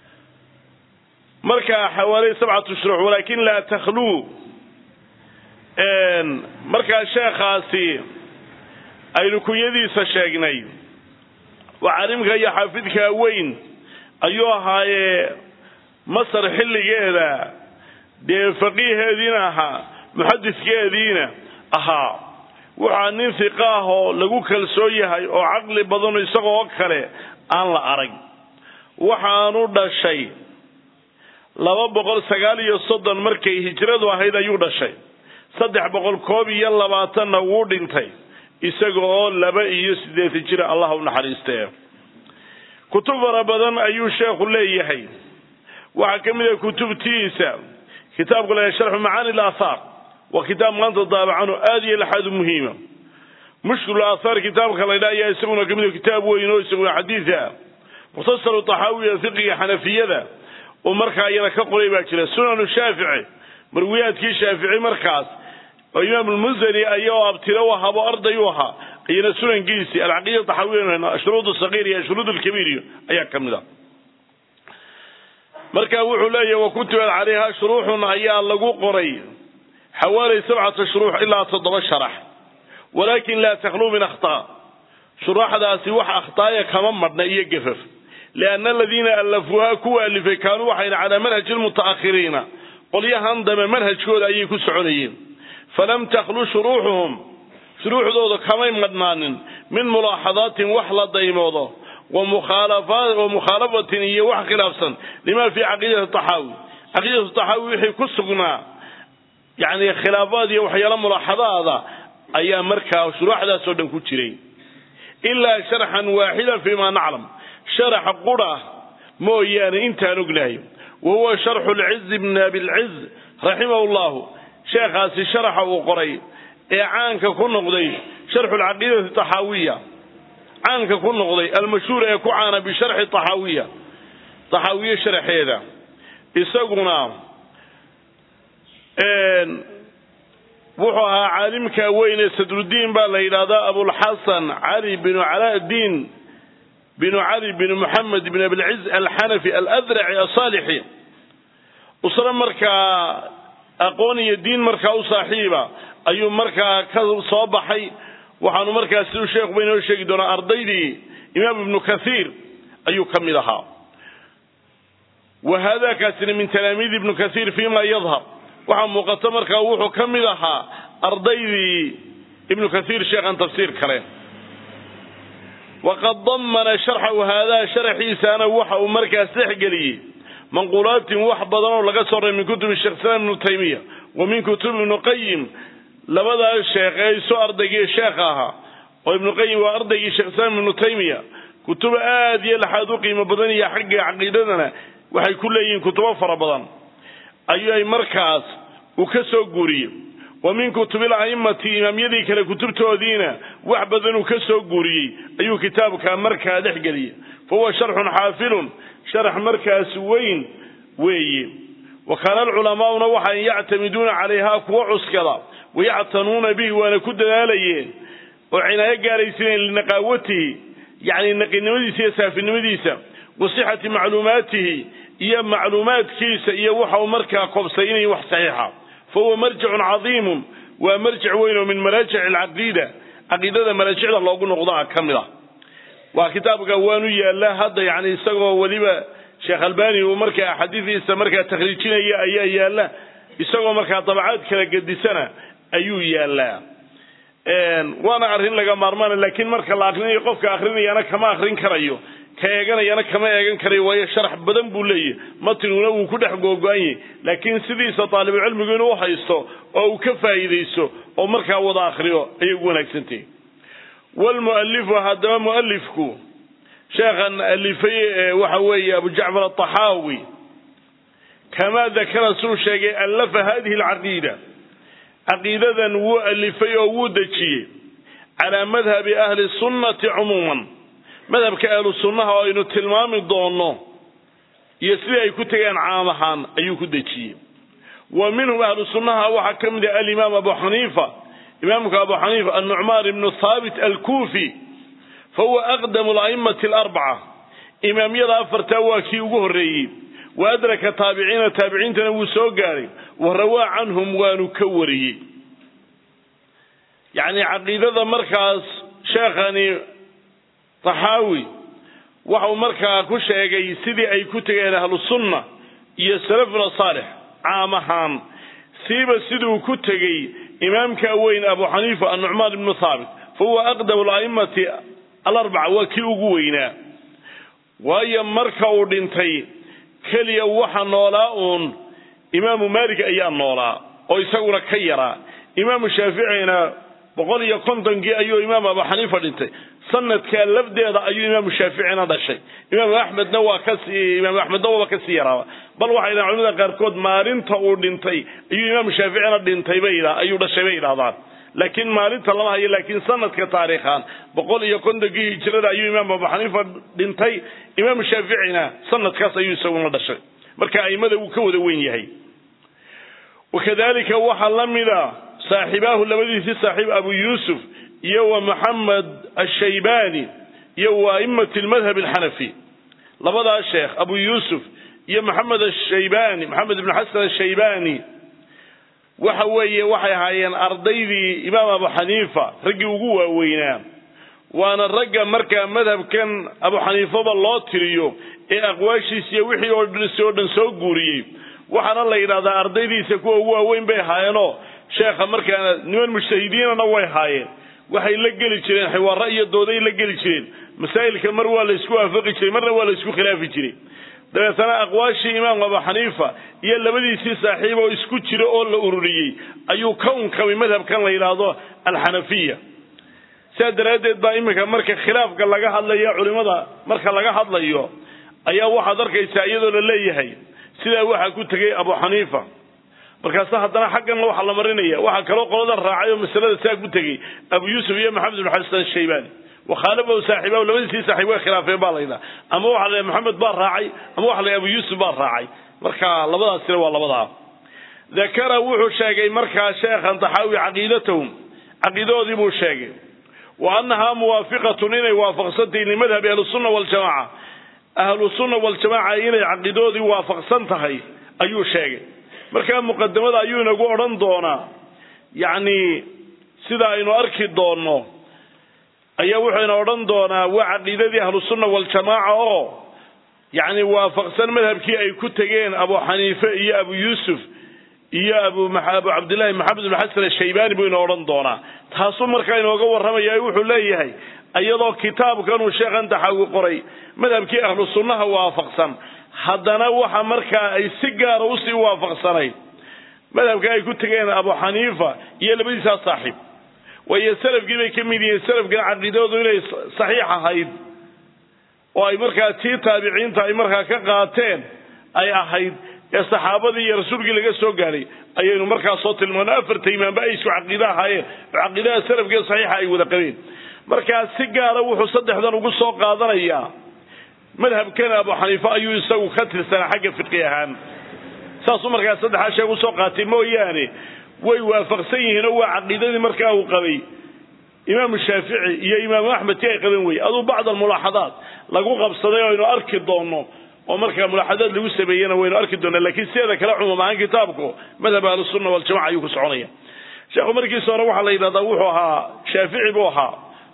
marka xawaaley sabcatu shuruux walaakin laa takhluu markaa sheekhaasi aynu kunyadiisa sheegnay waa caalimka iyo xaafidka weyn ayuu ahaayee masar xilligeeda dee faqiiheediina ahaa muxadiskeediina ahaa waxaa nin hiqa ah oo lagu kalsoon yahay oo caqli badano isagoo kale aan la arag waxaanu dhashay laba boqol sagaal iyo soddon markay hijradu ahayd ayuu dhashay saddex boqol koob iyo labaatanna wuu dhintay isaga oo laba iyo siddeetan jira allah u naxariistee kutub fara badan ayuu sheekhu leeyahay waxaa ka mid ah kutubtiisa kitaabka la sharxu macaani laathaar waa kitaab maanta daabacano aad iyo laxaad u muhiima mushkil aathaar kitaabka la ydha ayaa isaguna ka mid kitaab weyn oo isaguna xadiid ah mukhtasaru taxaawiya fiqiga xanafiyada oo markaa iyada ka qoray baa jira sunanu shaafici marwiyaadkii shaafici markaas oo imaam lmusani ayao abtiro u ahaabo arday u ahaa iyana sunankiisii alcaqiida taxaawiya ashruud sagiir iyo ashruud lkabiir ayaa ka mid a marka wuxuu leeyahy wakutibad calayha shuruuxun ayaa lagu qoray xawaali sabcata shuruux ilaa toddoba sharax walaakin laa takhluu min akhtaa shuruuxdaasi wax akhtaaya kama madhna iyo gafaf lianna aladiina allafuuha kuwa alifay kaanuu waxayna calaa manhaji lmuta'akhiriina qolyahan dambe manhajkooda ayay ku soconayeen falam takhlu shuruuxuhum shuruuxdooda kamay madhnaanin min mulaaxadaatin wax la daymoodo wa mukhaalafatin iyo wax khilaafsan lima fii caqiidati taxaawi caqiidatu taxaawi wixii ku sugnaa yani khilaafaad iyo waxyaalo mulaaxadaada ayaa markaa shuruuxdaasoo dhan ku jiray ilaa sharxan waaxida fima naclam sharax qura mooyaane intaan ognahay wa huwa sharxu lciz bn abilciz raximahu llahu sheekhaasi sharaxa uu qoray ee caanka ku noqday sharxu lcaqiidati taxaawiya caanka ku noqday almashhuur ee ku caana bisharxi taxaawiya taxaawiye sharaxeeda isaguna wuxuu ahaa caalimka weyn ee sadrudiin baa la yidhahdaa abulxasan cali binu caladiin binu cali binu moxamed bin abilciz alxanafi aladraci asaalixi usre markaa aqoon iyo diin markaa u saaxiiba ayuu markaa ka soo baxay waxaanu markaa siduu sheekhuba inoo sheegi doonaa ardaydii imaam ibnu kathiir ayuu ka mid ahaa wa haadakaasina min talaamiidi ibnu kathiir fima yadhar waxaa muuqata markaa wuxuu ka mid ahaa ardaydii ibnu kathiir sheekhan tafsiir kale waqad damana sharxahu haadaa sharaxiisaana waxa uu markaas dhexgeliyey manquulaatin wax badan oo laga soo reey min kutubi sheekh islaam ibnu taymiya wa min kutubi ibnu qayim labadaas sheekh ee isu ardaygii sheekha ahaa oo ibnu qayim waa ardaygii sheekh islaam ibnu taymiya kutubo aad iyo laxaad u qiimo badan iyo xagga caqiidadana waxay ku leeyihiin kutubo fara badan ayay markaas uu ka soo guuriyey wa min kutubil a'immati imaamyadii kale kutubtoodiina wax badan uu ka soo guuriyey ayuu kitaabka markaa dhexgeliyey fa huwa sharxun xaafilun sharax markaas weyn weeye wa kaana alculamaa'una waxay yactamiduuna calayha kuwa cuskada wayactanuuna bihi waana ku dadaalayeen oo cinaayo gaaraysiineen linaqaawatihi yacni naqinimadiisa iyo saafinimadiisa wa sixati macluumaatihi iyo macluumaadkiisa iyo waxa uu markaa kobsay inay wax saxiixa fa huwa marjicun cadiimun waa marjic weyn oo min maraajic alcaqiida caqiidada maraajicda loogu noqdaa ka mid ah waa kitaabka waanu yaallaa hadda yani isagoo weliba sheekh albani uu markaa axaadiidiisa markaa takhriijinaya ayaa yaalla isagoo markaa dabacaad kala gedisana ayuu yaallaa waana arrin laga maarmaana laakiin marka la akrinayo qofka akrinayana kama akrin karayo ka eeganayana kama eegan karayo waayo sharax badan buu leeyahy matinuna wuu ku dhex googo-an yahy laakiin sidiisa taalibulcilmigu inuu haysto oo uu ka faa'iidaysto oo markaa wada akriyo ayay ugu wanaagsantahi wlmualifu haddaba mualifku sheekhan alifay waxa weeye abu jacfar ataxaawi kamaa dakara suu sheegay allafa hadihi alcaqiida caqiidadan wuu alifay oo wuu dejiyey calaa madhabi ahli sunnati cumuuman madhabka ahlu sunnaha oo aynu tilmaami doono iyo sidai ay ku tegeen caam ahaan ayuu ku dejiyey wa minhum ahlu sunnaha waxaa ka mid ah alimaam abu xaniifa imaamka abu xaniifa annucmaan ibnu thaabit alkuufi fa huwa aqdamu ala'immati alarbaca imaamyada afartaa waa kii ugu horreeyey wa adraka taabiciina taabiciintana wuu soo gaaray wa rawaa canhum waanu ka wariyey yacni caqiidada markaas sheekhani taxaawi waxau markaa ku sheegay sidii ay ku tegeen ahlusunna iyo salafuna saalix caam ahaan siiba siduu ku tegey imaamka weyn abu xaniifa annucmaan ibnu thaabit fa huwa aqdamu ala'immati alarbaca waa kii ugu weynaa waayo marka uu dhintay keliya waxa noolaa uun imaamu maalik ayaa noolaa oo isaguna ka yaraa imaamu shaaficina boqol iyo kontonkii ayuu imaam abu xaniifa dhintay sanadkaa lafdeeda ayuu imaamu shaaficina dhashay imaamu axmedna waa kasii imaamu axmedna waaba kasii yaraaba bal waxay dhahan culimada qaarkood maalinta uu dhintay ayuu imaamu shaaficina dhintay bay ayuu dhashay bay yidhahdaan laakiin maalinta lama hayo laakiin sanadka taariikhan boqol iyo kontonkii hijrada ayuu imaam abu xaniifa dhintay imaamu shaaficina sanadkaas ayuu isaguna dhashay marka aimada uu ka wada weyn yahay wakadalika waxaa la mida saaxibaahu labadiisii saaxiib abu yuusuf iyo wa maxamed ashaybani iyo wa aimati lmadhab alxanafi labadaas sheekh abu yuusuf iyo maxamed ashaybani maxamed ibn xasan ashaybani waxa weeye waxay ahaayeen ardaydii imaam abu xaniifa raggii ugu waaweynaa waana ragga markaa madhabkan abu xaniifaba loo tiriyo ee aqwaashiis iyo wixii oo oo dhan soo guuriyey waxaana la yidhahdaa ardaydiisa kuwa ugu waaweyn bay ahaayeenoo sheekha markaa niman mujtahidiinana way haayeen waxay la geli jireen xiwaaro iyo dooday la geli jireen masaa'ilka mar waa la isku waafaqi jiray marna waa la isku khilaafi jiray dabeetana aqwaashii imaam abu xaniifa iyo labadiisii saaxiib oo isku jira oo la ururiyey ayuu ka unkamay madhabkan la yidhaahdo alxanafiya sidaa daraaddeed baa iminka marka khilaafka laga hadlayo culimada marka laga hadlayo ayaa waxaad arkaysaa iyadoo la leeyahay sidaa waxaa ku tegey abu xaniifa markaase haddana xaggan waxaa la marinaya waxaa kaloo qolada raacay oo masalada saa ku tegey abu yuusuf iyo maxamed ibn xasan shaybani wakhaalafahu saaxiibahu labadiisii saaxiib way khilaafeen baa laydhaha ama waxa la maxamed baa raacay ama waxa la abu yuusuf baa raacay marka labadaasina waa labadaa dakara wuxuu sheegay markaa sheekhan taxaawi caqiidatahum caqiidadoodii buu sheegay wa annahaa muwaafiqatun inay waafaqsantahay limadhabi ahlusunna waljamaca ahlusunna waljamaca inay caqiidadoodii waafaqsan tahay ayuu sheegay markaa muqadamada ayuu inagu odhan doonaa yacni sida aynu arki doonno ayaa wuxuyna odhan doonaa waa caqiidadii ahlusunna waljamaaca oo yacni waafaqsan madhabkii ay ku tegeen abu xaniife iyo abu yuusuf iyo abu abu cabdillahi maxamed ibn xasan ashaybani buu ina odhan doonaa taasuu markaa inooga warramaya wuxuu leeyahay iyadoo kitaabkanuu sheekhan taxaawi qoray madhabkii ahlu sunnaha waafaqsan haddana waxa markaa ay si gaara usii waafaqsanayd madhabka ay ku tegeen abu xaniifa iyo labadiisaa saaxiib waayo salafkii bay ka mid yihiin salafkan caqiidadoodu inay saxiix ahayd oo ay markaa tii taabiciinta ay markaa ka qaateen ay ahayd ee saxaabadii iyo rasuulkii laga soo gaaray ayaynu markaa soo tilmaano afarta imaamba ay isku caqiide ahaayeen oo caqiidaha salafkee saxiixa ay wada qabeen markaa si gaara wuxuu saddexdan ugu soo qaadanayaa madhabkan abu xaniife ayuu isagu ka tirsanaa xagga fiqi ahaan saasuu markaa saddexaa sheeg usoo qaatay mooyaane way waafaqsan yihiin oo waa caqiidadii markaa uu qabay imaamu shaafici iyo imaamu axmed ti ay qaban weye aduu bacd almulaaxadaat lagu qabsaday oo aynu arki doonno oo markaa mulaaxadaad lagu sameeyena waynu arki doonaa lakiin sideeda kale cumuum ahaan kitaabku madhab ahlusunna waljamaca ayuu ku soconaya sheekhu markiisa hore waxaa la yidhahdaa wuxuu ahaa shaafici buu ahaa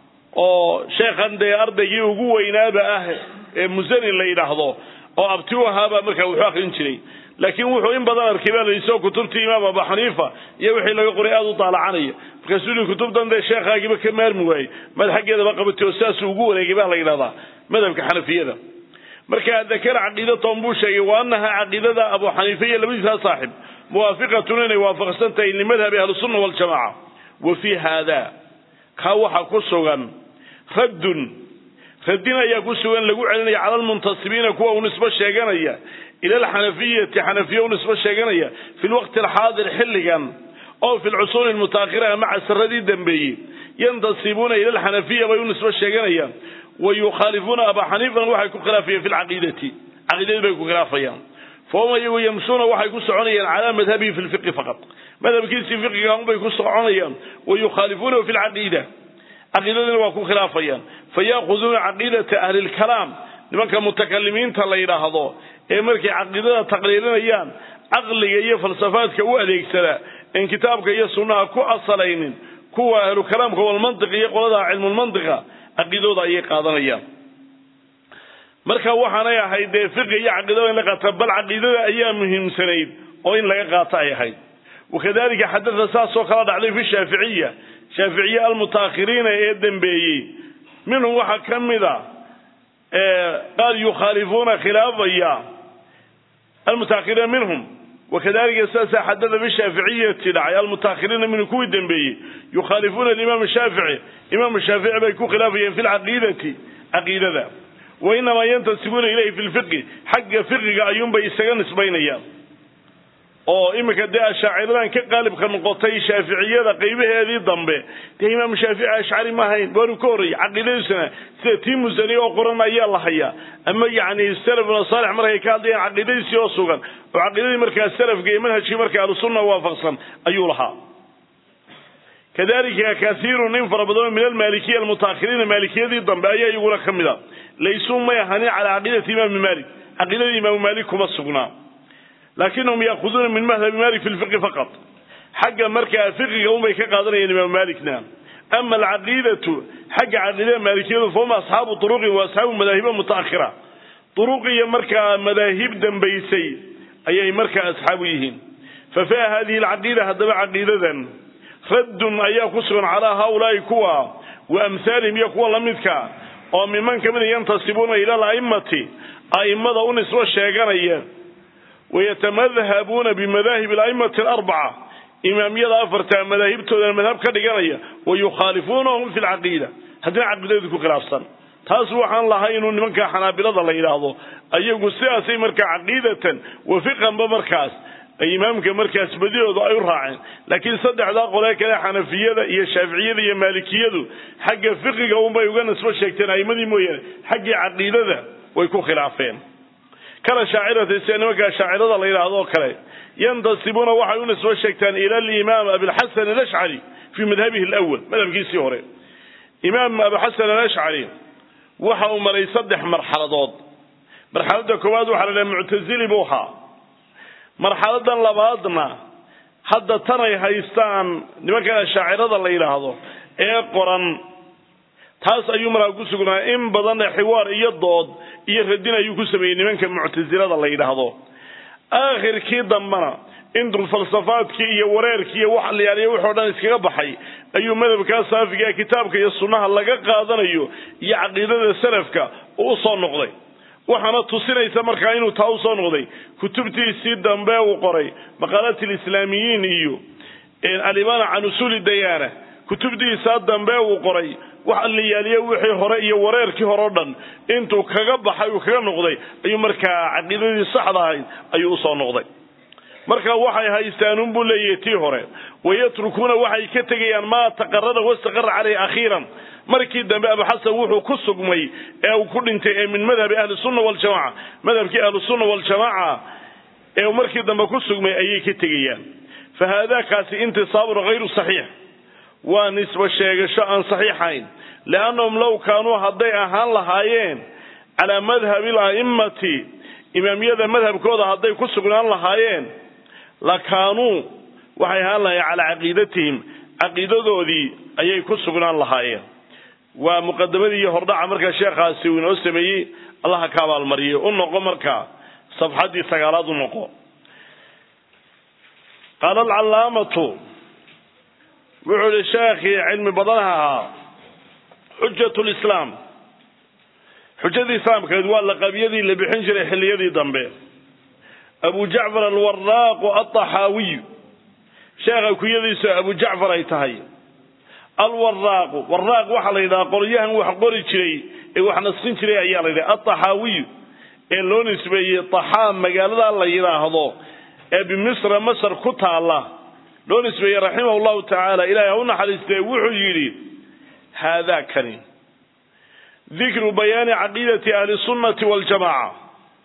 oo sheekhan dee ardaygii ugu weynaaba ah ee musanin la yidhaahdo oo abti u ahaabaa markaa wuxuu akrin jiray laakiin wuxuu in badan arkay baa laisoo kutubtii imaam abu xaniifa iyo wixii laga qoray aada u daalacanaya markaasuu yii kutubtan dee sheekhaagiiba ka maarmi waayey mad xaggeedaba qabatay oo sidaasuu ugu wareegay baa la yidhahdaa madhabka xanafiyada marka dakara caqiidatahum buu sheegay wa annahaa caqiidada abu xaniifa iyo labadiisaa saaxib muwaafiqatun inay waafaqsan tahay limadhabi ahlisunna waljamaca wa fii haada kaa waxaa ku sugan raddun radin ayaa ku sugan lagu celinaya cala almuntasibiina kuwa u nisbo sheeganaya ila alxanafiyati xanafiya u nisbo sheeganaya fi lwaqti alxaadir xilligan oo fi lcusuuri almutaakhira maca saradii dambeeyey yantasibuuna ila alxanafiya bay u nisbo sheeganayaan wa yukhaalifuuna abaa xaniifan waxay ku khilaafayaan fi lcaqiidati caqiidadii bay ku khilaafayaan fahum iyagu yamshuuna waxay ku soconayaan calaa madhabihi fi lfiqi faqad madhabkiisii fiqiga unbay ku soconayaan wa yukhaalifuunahu fi lcaqiida caqiidadiina waa ku khilaafayaan fayaakuduuna caqiidata ahli lkalaam nimanka mutakalimiinta la yidhaahdo ee markay caqiidada taqriirinayaan caqliga iyo falsafaadka u adeegsada en kitaabka iyo sunnaha ku asalaynin kuwa ahlu kalaamka walmantiq iyo qolada cilmulmantiqa caqiidooda ayay qaadanayaan marka waxaanay ahayd dee fiqi iyo caqiidada in la qaata bal caqiidada ayaa muhiimsanayd oo in laga qaato ay ahayd wakadalika xadada saasoo kala dhacday fi shaaficiya shaaficiye almutaakhiriina ee dembeeyey minhum waxaa ka mida qaar yukhaalifuuna khilaafaya almutaakhiriina minhum wakadalika sidaasa xadada bishaaficiyati dhacay almutaakhiriina minhum kuwii dembeeyey yukhaalifuuna alimaam shaafici imaam shaafici bay ku khilaafayeen fi lcaqiidati caqiidada wa inamaa yantasibuuna ilayhi fi lfiqi xagga fiqiga ayuunbay isaga nisbaynayaan oo iminka dee ashaaciradan ka qaalibka noqotay shaaficiyada qaybaheedii dambe dee imaam shaafici ashcari ma ahayn waanu ka horreeyey caqiidadiisuna sida tii musani oo qoran ayaa la hayaa ama yacni salafuna saalix markay ka hadlayaan caqiidadiisii oo sugan oo caqiidadii markaa salafka iyo manhajkii markaa ahlusunna waafaqsan ayuu lahaa kadalika kaiirun in fara badanoo min almaalikiya almutaakhiriina maalikiyadii dambe ayaa iyaguna ka mid a laysuu may ahanin calaa caqiidati imaami maalik caqiidadii imaamu maalik kuma sugnaa laakinahum yaakuduuna min madhabi malik fi lfiqi faqat xagga markaa fiqiga unbay ka qaadanayaan imaamu malikna ama alcaqiidatu xagga caqiidada maalikiyadu fahum asxaabu turuqin wa asxaabu madaahiba mutaakhira turuq iyo markaa madaahib dambaysay ayay markaa asxaabu yihiin fa fiha hadihi alcaqiida haddaba caqiidadan raddun ayaa ku sugan calaa haaulaai kuwa wa amhaalihim iyo kuwa lamidka oo miman kamida yantasibuuna ila ala'immati a'immada u nisbo sheeganaya wayatamadhabuuna bimadaahib ala'immati alarbaca imaamyada afarta madaahibtoodana madhab ka dhiganaya wa yukhaalifuunahum fi lcaqiida haddina caqiidadii ku khilaafsan taas waxaan lahay inuu nimanka xanaabilada la yidhaahdo ayagu sidaasay markaa caqiidatan wa fiqanba markaas imaamka markaas badidoodu ay u raaceen laakiin saddexdaa qolee kale xanafiyada iyo shaaficiyada iyo maalikiyadu xagga fiqiga unbay uga nisbo sheegteen a'imadii mooyaane xaggii caqiidada way ku khilaafeen kala shaacirata sida nimankaa shaacirada la yidhaahdo oo kale yantasibuuna waxay u nisbo sheegtaan ila alimaam abilxasan alashcari fii madhabihi alawal madhabkiisii hore imaam abuxasan alashcari waxa uu maray saddex marxaladood marxaladda koowaad waxaa la dhaha muctazili buu ahaa marxaladan labaadna hadda tanay haystaan nimankan shaacirada la yidhaahdo ee qoran taas ayuu markaa ku sugnaa in badan xiwaar iyo dood iyo radin ayuu ku sameeyey nimanka muctasilada la yidhaahdo aakhirkii dambena intuu falsafaadkii iyo wareerkii iyo wax layaaliya wuxoo dhan iskaga baxay ayuu madhabkaa saafiga kitaabka iyo sunnaha laga qaadanayo iyo caqiidada salafka uu usoo noqday waxaana tusinaysa markaa inuu taa usoo noqday kutubtiisii dambe uu qoray maqaalat lislaamiyiin iyo alimaana can usuuli dayaana kutubtiisaa dambe uu qoray wax layaaliye wixii hore iyo wareerkii hore o dhan intuu kaga baxay uu kaga noqday ayuu markaa caqiidadii saxda ahayd ayuu usoo noqday marka waxay haystaan unbuu leeyahay tii hore wayatrukuuna waxay ka tegayaan maa taqarara wastaqara caleyh akhiiran markii dambe abuxasan wuxuu ku sugmay ee uu ku dhintay ee min madhabi ahli sunna waljamaca madhabkii ahlusunna waljamaaca ee uu markii dambe ku sugmay ayay ka tegayaan fa haadakaasi intisaabun hayru saxiix waa nisbo sheegasho aan saxiixayn liannahum low kaanuu hadday ahaan lahaayeen calaa madhabi ala'immati imaamiyada madhabkooda hadday ku sugnaan lahaayeen la kaanuu waxay ahaan lahaayeen calaa caqiidatihim caqiidadoodii ayay ku sugnaan lahaayeen waa muqadamadii iyo hordhaca markaa sheekhaasi uu inoo sameeyey allaha ka abaalmariyay u noqo markaa safxaddii sagaalaad u noqo qaala alcallaamatu wuxuu ihi sheekhii cilmi badanaha ahaa xujat lislaam xujadii islaamkeed waa laqabyadii la bixin jiray xilliyadii dambe abu jacfar alwaraaqu alطaxaawiy sheekha kunyadiisu abu jacfar ay tahay alwaraaqu waraaq waxaa la yidhaha qolyahan wax qori jiray ee wax naskin jiray ayaa la yidhaha alطaxaawiy ee loo nisbeeyey طaxaam magaalada la yidhaahdo ee bimisra masr ku taala loo nisbeeyey raximah llahu tacaala ilahay ha u naxariistee wuxuu yidhi haadaa kani dikru bayaani caqiidati ahli sunnati waljamaca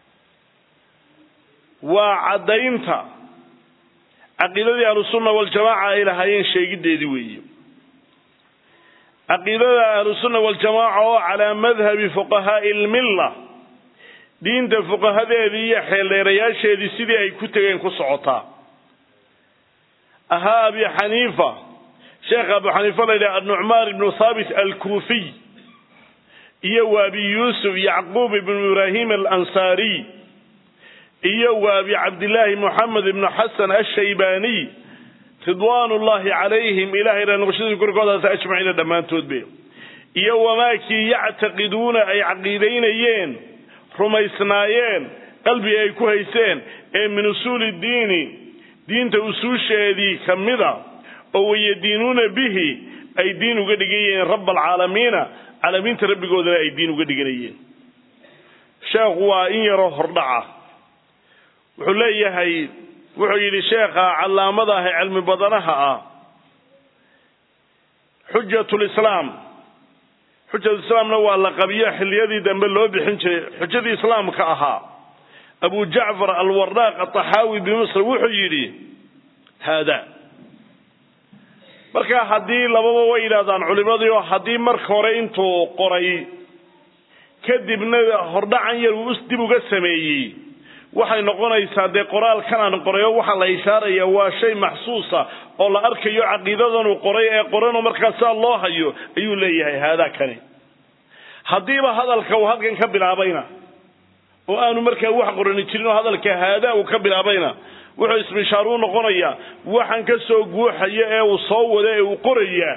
waa caddaynta caqiidadii ahlusunna waljamaca ay lahaayeen sheegiddeedii weeye caqiidada ahlusunna waljamaca oo calaa madhabi fuqahaai lmilla diinta fuqahadeedii iyo xeeldheerayaasheedii sidii ay ku tegeen ku socotaa ahaa abi xaniifa sheekh abu xaniifa la yidhaha anucmaan ibnu thaabit alkuufiy iyo wa abi yuusuf yacquub ibnu ibraahim alansaariy iyo wa abi cabdillaahi moxamed ibnu xasan ashaybaniy ridwaan ullahi calayhim ilahay ra noqoshadii korkoodaas ajmaciina dhammaantoodbe iyo wamaakii yactaqiduuna ay caqiidaynayeen rumaysnaayeen qalbi ay ku hayseen ee min usuuli diini diinta usuusheedii ka mida oo wayadiinuuna bihi ay diin uga dhigayeen raba alcaalamiina caalamiinta rabbigoodana ay diin uga dhiganayeen sheekhu waa in yaroo hordhaca wuxuu leeyahay wuxuu yidhi sheekha callaamada ah ee cilmi badanaha ah xujatulislaam xujatulislaamna waa la qabiyo xilliyadii dambe loo bixin jiray xujadii islaamka ahaa abu jacfar alwaraaq ataxaawi bimisr wuxuu yidhi haada marka haddii lababa way yidhahdaan culimadii oo haddii marka hore intuu qoray kadibna hordhacan yar uu dib uga sameeyey waxay noqonaysaa dee qoraalkan aan qoray oo waxaa la ishaaraya waa shay maxsuusa oo la arkayo caqiidadanuu qoray ee qoranoo markaa saa loo hayo ayuu leeyahay haadaa kani haddiiba hadalka uu halkan ka bilaabayna oo aanu markaa wax qorani jirin oo hadalka haadaa uu ka bilaabayna wuxuu ismishaar u noqonayaa waxaan ka soo guuxaya ee uu soo wada ee uu qorayaa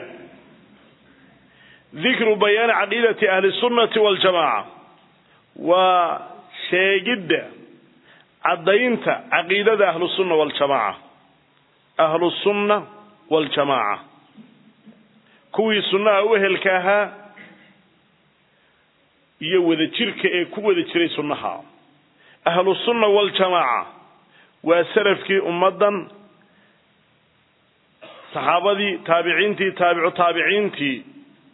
dikru bayaani caqiidati ahli sunnati waljamaaca waa sheegidda caddaynta caqiidada ahlusunna waljamaaca ahlusunna waljamaaca kuwii sunnaha u ehelka ahaa iyo wadajirka ee ku wada jiray sunnaha ahlusunna waljamaaca waa salafkii ummaddan saxaabadii taabiciintii taabicu taabiciintii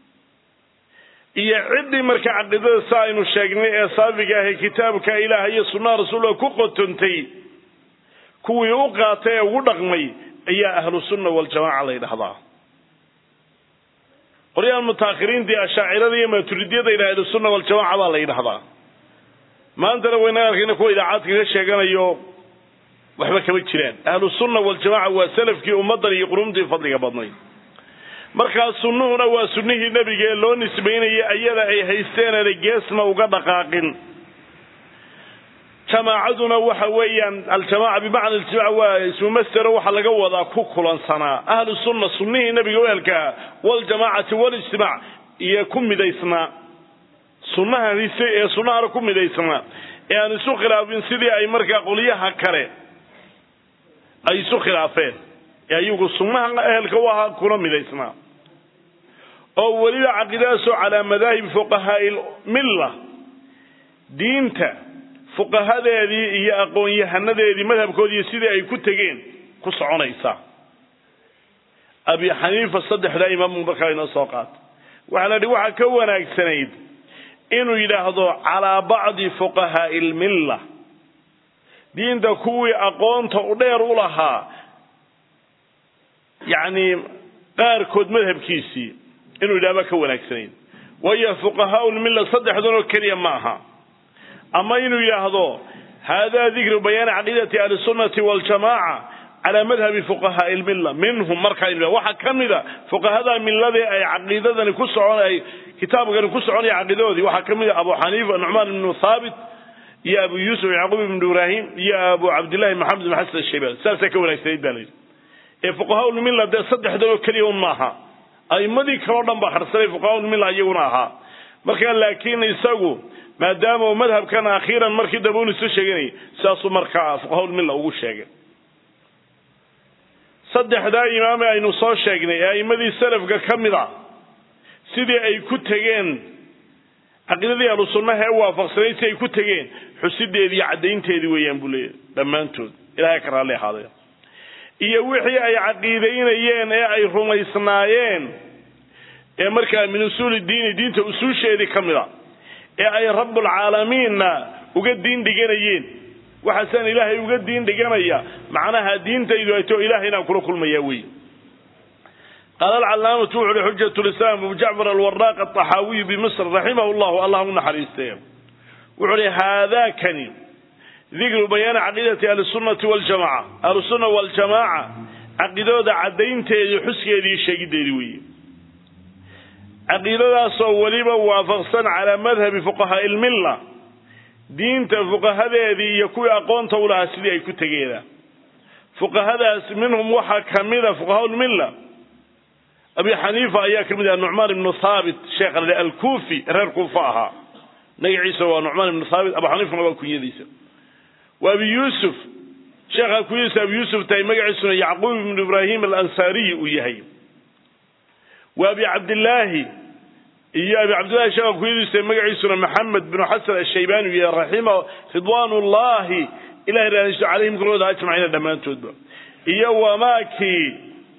iyo ciddii marka caqiidada sa aynu sheegnay ee saafiga ah ee kitaabka ilaah iyo sunnaha rasuulka ku qotontay kuwii u qaatay ee ugu dhaqmay ayaa ahlu sunna waljamaca la yidhahdaa qoryahan mutaakhiriintii ashaacirada iyo maaturidiyada yidhaha ahlusunna waljamaca baa la yidhahdaa maantana waynaga arkayna kuwa idaacaadka ka sheeganayo waxba kama jiraan ahlu sunna waljamaca waa salafkii ummaddan iyo qurumtii fadliga badnayd markaa sunnuhuna waa sunnihii nebiga ee loo nisbaynayay ayada ay haysteenana geesna uga dhaqaaqin jamaacaduna waxa weeyaan aljamaca bimacna aljamaca waa ismu masdero waxaa laga wadaa ku kulansanaa ahlu sunna sunnihii nebiga uhelkaa waljamaacati walijtimaac iyo ku midaysnaa sunnahan hise ee sunnahana ku midaysnaa ee aan isu khilaafin sidii ay markaa qolyaha kale ay isu khilaafeen ee ayagu sunnaha ehelka u ahaa kuna midaysnaa oo weliba caqiidadaasoo calaa madaahib fuqahaai milla diinta fuqahadeedii iyo aqoon-yahanadeedii madhabkoodii sidii ay ku tegeen ku soconaysa abi xaniifa saddexdaa imaamu markaa inoo soo qaata waxaa la idhi waxaa ka wanaagsanayd inuu yidhaahdo calaa bacdi fuqahaai lmilla diinta kuwii aqoonta u dheer u lahaa yacni qaarkood madhabkiisii inuu yidhahdo ka wanaagsanayd waayo fuqahaau lmilla saddexdan oo keliya ma aha ama inuu yidhaahdo hada dikru bayaani caqiidati ahli sunnati waljamaaca calaa madhabi fuqahaai lmilla minhum markaa inu waxaa ka mida fuqahada milladii ay caqiidadani ku socon ay kitaabkani ku soconaya caqiidadoodii waxaa ka mid a abu xaniifa nucmaan ibnu thaabit iyo abu yuusuf yacquub ibnu ibraahim iyo abu cabdillahi maxamed ibn xasan ashayban saasaa ka wanaagsanayd baa layidhi ee fuqahaulmilla dee saddexdan oo keliya un maaha a'imadii kaleo dhan baa harsanay fuqahaulmilla iyaguna ahaa marka laakiin isagu maadaama uu madhabkan akhiiran markii dambe un isu sheeganayay sidaasuu markaa fuqahaulmilla ugu sheegay saddexdaa imaame aynu soo sheegnay ee a'immadii salafka ka mid a sidii ay ku tegeen caqiidadii ahlu sunnaha ee waafaqsanayd si ay ku tegeen xusideedii iyo caddaynteedii weeyaan buu leeyahy dhammaantood ilahay ka raalli ahaadee iyo wixii ay caqiidaynayeen ee ay rumaysnaayeen ee markaa min usuuli diini diinta usuusheedii ka mid a ee ay rabbulcaalamiinna uga diin dhiganayeen waxaasaan ilaahay uga diin dhiganaya macnaha diintaydu ay too ilahay inaan kula kulmaya wey qaala alcalaamatu wuxu uhi xujat lislaam abu jacfar alwaraaq alطaxaawiyu bimisr raximahu llahu allah u naxariistee wuxuu uhi haadakani dikru bayaani caqiidati ahli sunnati waljamaca ahlusunna waljamaaca caqiidadooda caddaynteedii xuskeedii sheegiddeedii weeye caqiidadaasoo weliba waafaqsan calaa madhabi fuqahaai lmilla diinta fuqahadeedii iyo kuwii aqoonta u lahaa sidii ay ku tegeedaan fuqahadaas minhum waxaa ka mida fuqahaa lmilla abi xaniifa ayaa ka mid aha nucmaan ibnu thaabit sheekha la alkuufi reer kuufa ahaa magaciisa waa nucmaan ibnu thaabit abu xaniifana waa kunyadiisa wa abi yuusuf sheekha kunyadiisa abi yuusuf tahay magaciisuna yacquub ibnu ibraahim alansaariyi uu yahay wa abi cabdillaahi iyo abi cabdillahi sheekha kunyadiisa magaciisuna maxamed binu xasan ashaybani uu yahay raxima ridwaan ullahi ilahay raadiso calayhim kulooda ajmaciina dhammaantoodba iyo wamaakii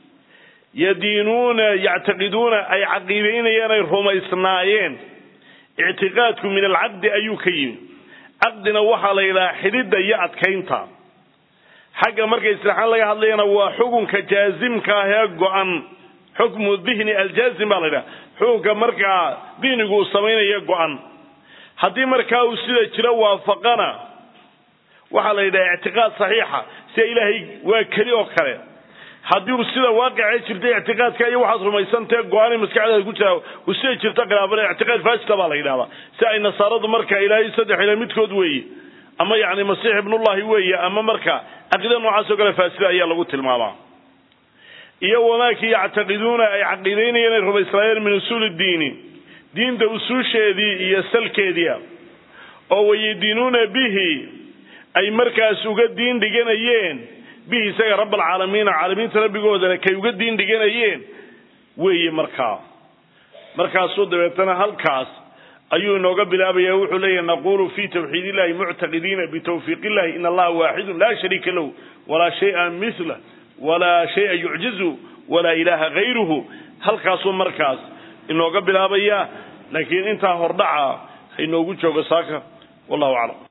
yadiinuuna yactaqiduuna ay caqiidaynayeen ay rumaysnaayeen ictiqaadku min alcaqdi ayuu ka yimi caqdina waxaa la yidhaha xidhidda iyo adkaynta xagga marka islaaxaan laga hadlayana waa xukunka jaazimka ah ee go-an xukmu dihni aljaazim baa la yidhaha xukunka markaa dihnigu uu samaynayo go-an haddii markaa uu sida jiro waafaqana waxaa la yidhaha ictiqaad saxiixa sida ilaahay waa keli oo kale haddii uu sida waaqicee jirta ictiqaadka iyo waxaad rumaysantae go-aan maskaxdaada ku jira uu sida jirta khilaafana ictiqaad faasida baa la yidhahdaa si ay nasaaradu marka ilaahay saddex ila midkood weeye ama yacni masiix ibnullahi weeye ama marka caqiida noocaas oo kale faasida ayaa lagu tilmaamaa iyo wamaakii yactaqiduuna ay caqiidaynayeen ay rumaysnaayeen min usuuli diini diinta usuusheedii iyo salkeedia oo wayadiinuuna bihi ay markaas uga diin dhiganayeen bihi isaga rab alcaalamiina caalamiinta rabbigoodana kay uga diin dhiganayeen weeye markaa markaasuu dabeetana halkaas ayuu inooga bilaabaya wuxuu leeyahy naqulu fi tawxiid illahi muctaqidiina bitawfiiq illahi in allaha waaxidun laa shariika lahu walaa shaya mila walaa shaya yucjizu walaa ilaha gayruhu halkaasuu markaas inooga bilaabaya laakiin intaa hordhaca ha inoogu joogo saaka wallahu aclam